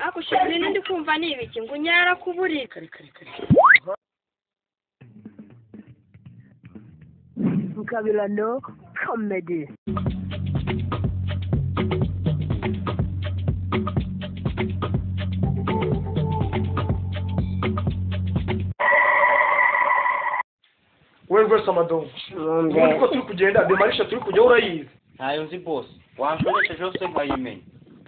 hakushije ibintu ndi kumva ni ibiki ngo unyara ku buriri kare kare kare Mukabirano comedy wowe rwose amadongo ubu ko turi kugenda demarisha turi kujyaho urayizi ntayo nzi bose wanshongeshe jose nkayimenya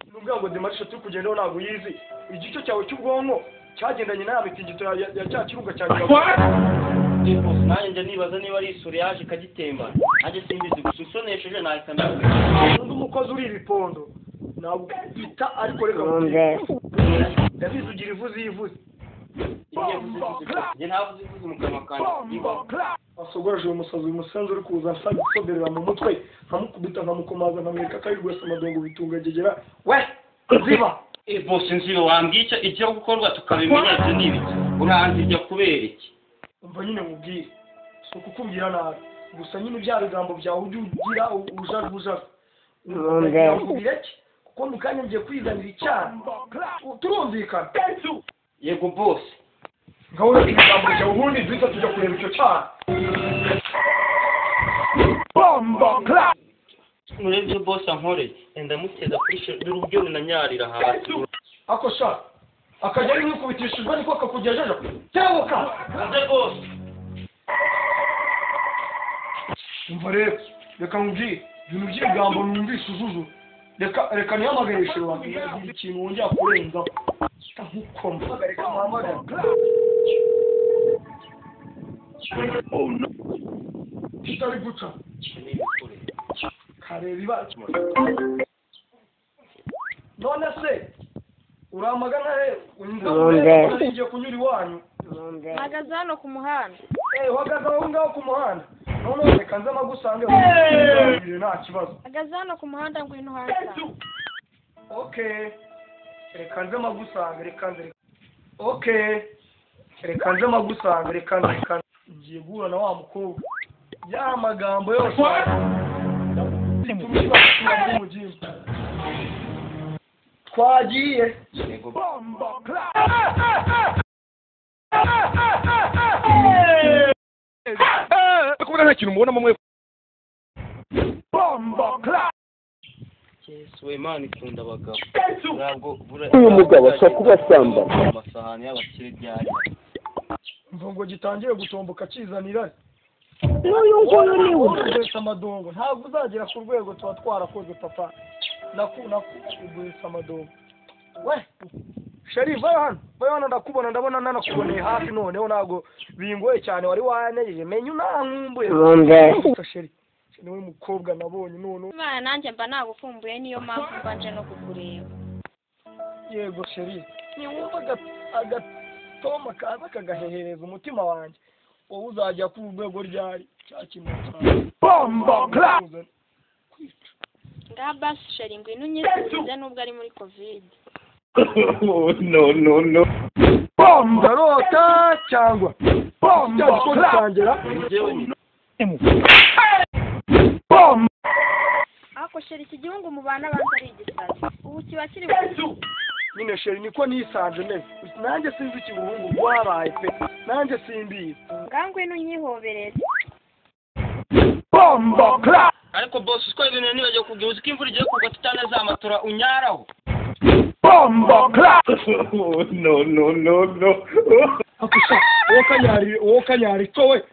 ni ukuvuga ngo demarisha turi kugendaho ntabwo uyizi igice cyawe cy'ubwonko cyagendanye na ya mitingito ya ya- ya cya kiruga cya kigabe ndi bose nanjye njya nibaza niba ari isuri yaje ikagitembana nanjye simbizi gusa ushonesheje nahita mbivuga undi umukozi uri ibipondo ntabwo ita ariko reka ndabizi ugira ivuze iyo ivuze njye njye ntavuze ivuze mu kanwa kanjye wasogoreje uyu musazi uyu musenzi uri kuza asa gusoberera mu mutwe nkamukubita nkamukomaza nkamwereka ko ari rwose amadongo bitungagegera we ziba e bose nzibe wambwiye icyo ijya gukorwa tukabimenya ibyo ni ibiki uranzi ijya kubera iki umva nyine nkubwire si ukukubwira nabi gusa nyine bya bigambo byawe ujya ugira ubujarubujaru nkubwira ki kuko mu kanya ngiye kwizanira icyaha turumvikana yego bose nka wowe ibigambo byawe ubundi duhita tujya kureba icyo cyaha murebe ibyo bose ankoreye enda muteza kuri shuri ubwe runanyarira hasi ako sha akajya ari nk'ukubitishijwe niko kakugejeje tebuka uze bose umva rero reka nkubwire ibintu by'ibigambo numvise uzuzura reka reka nihamagare hejuru wanjye ngira ikintu wongera kurenzaho ndamukoma reka muhamagare kitari guca kareba ibara none se uramagana rero unyuze ngiye kunyura iwanyu mpagaze hano ku muhanda Eh, uhagaze aho ngaho ku muhanda noneho reka nze amagusange kuganire nta kibazo mpagaze hano ku muhanda ngwino hanze okay reka nze magusange reka nze reka- okay reka nze magusange reka nze reka nze. ngiye guhura na wa mukobwa ya magambo yose Tumira basura bw'umugingo. twagiye yego kubona nta kintu mubonamo mwe yesu we imana ikunda abagabo ntabwo Uyu mugabo ashobora kuba asambana. amasahani y'abakire byari umva ngo gitangiye gutomboka kizanira n'uyu nguyu ni we kugurisha amadongo ntabwo uzagera ku rwego tuba twarakoze papa naku nakugurisha amadongo we sheri vayo hano vayo hano ndakubona ndabona nanakuboneye hafi noneho ntabwo bingoye cyane wari wanyegeje menya unankumbuye sheri sheri niwe mukobwa nabonye noneho imana nanjye mba nagukumbuye niyo mpamvu mba nje no kukureba yego sheri niwumva aga- agatoma kaza kagahehereza umutima wanjye wowe uzajya ku rwego ryari cya kintu cyane ngaha basi sheri ngwino unyisurize nubwo ari muri kovide ndarota cyangwa cya gikoni cyangera njyewe ni ariko sheri iki gihugu mubana abanza ari igisazi ubu kiba kiri ku nyine sheri niko nisanje meze nanjye sinzi ikibuhungu bwabaye pe nanjye simbizi ngaha ngwino unyihoberere ariko bose utwaye ibintu nibagiwe kubwira uzi ko imvura igiye kugwa tutane za matora unyaraho hakusha uwo kanyari uwo kanyari ko we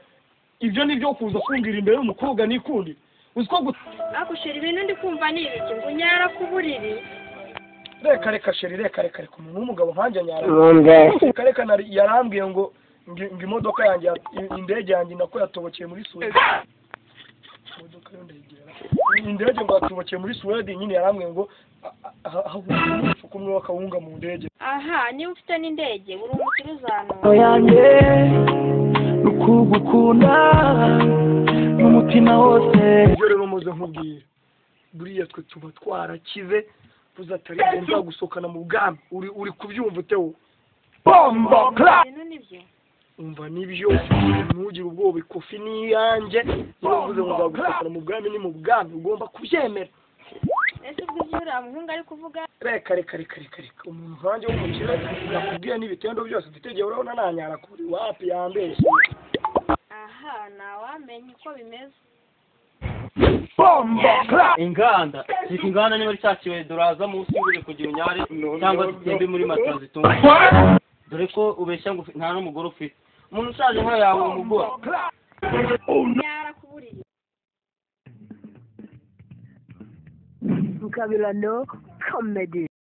ibyo ni byo kuza kumbwira imbere y'umukobwa n'ikundi uzi ko gu- ariko sheri ibintu ndi kumva ni ibiki ngo unyara ku buriri reka reka sheri reka reka reka umuntu w'umugabo nkanjye anyara reka reka nari- yarambwiye ngo ngi- ngo imodoka yanjye ya- indege yanjye nako yatobokeye muri suwedi imodoka yo ndayigera indege ngo yatobokeye muri suwedi nyine yarambwiye ngo ahahubutse kumwe wakawunga mu ndege aha niba ufite n'indege buri umukire uzanura yanjye ni ukugukunda n'umutima wose ibyo rero muze nkubwira buriya twe tuba twarakize tuzi atari byo nzagusohokana mu bwami uri uri kubyumva ute wo ibintu nibyo umva nibyo ntugire ubwoba ikofi ni iyanjye niba mvuze ngo nzagusohokana mu bwami ni mu bwami ugomba kubyemera ese ubwo ibyo uriya muhungu ari kuvuga reka reka reka reka reka umuntu nkanjye w'umukire nakubwiye n'ibitendo byose tutegeye urabona nanyara kuri wapi yambeshye aha ntawamenya uko bimeze inganda reka inganda niba rishakiwe duraza munsi y'ubure kugira unyare cyangwa zitembe muri matara zitunga dore ko ubeshya ngo nta n'umugore ufite umuntu ushaje nka yawe umugore nyara ku buriri Vocabulando comedy.